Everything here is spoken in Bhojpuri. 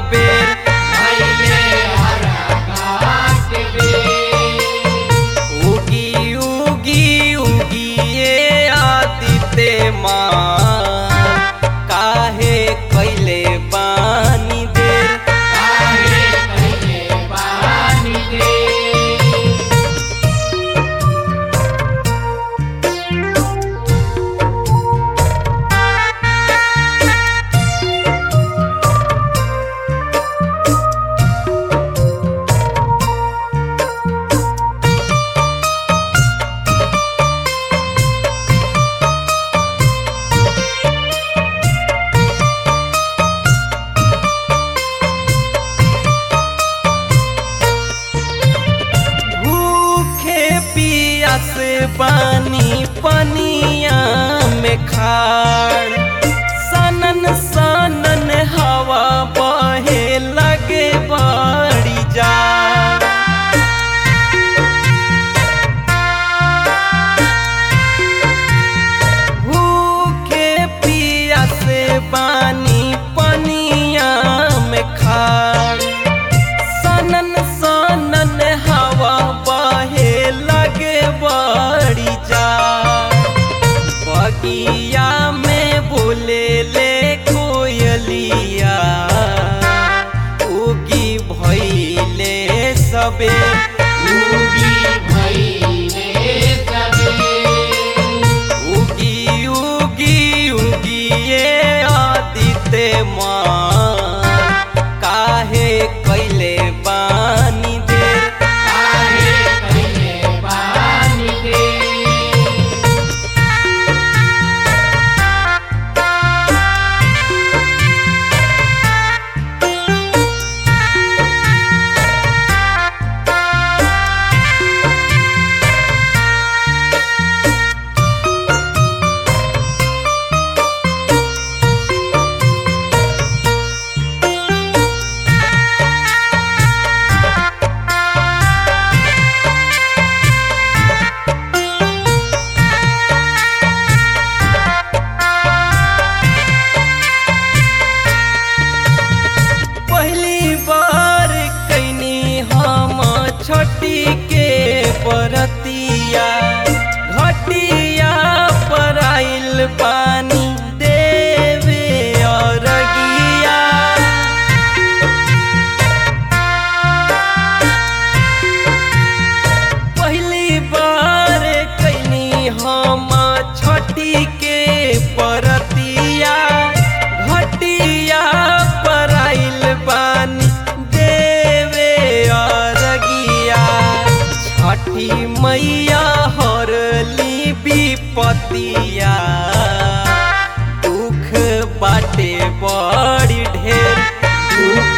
बेर भैले हरा के बेर उगी उगी उगिए आदित्य माँ काहे कैले बानी देर काहे कैले बानी दे भूखे पियास बानी पनिया में खाड़ सनन सनन हवा बहे लगे बड़ी जा भूखे पियास बानी पनिया में खाड़ सनन सनन हवा बहे लगे बड़ी जा बगिया में बोले ले कोयलिया उगी भैले सबे उगी भैले सबे उगी उगी उगी ये आदित्य माँ काहे कैले बानी देर काहे कैले बानी दे पहली बार कैनी हम छठी के परतिया घटिया पर आइल पानी देवे अरगिया पहली बार कैनी हम छठी के परतिया घटिया पर आइल बानी देवे अरगिया छठी मैया हरली विपतिया दुख बाटे बड़ी ढेर दुख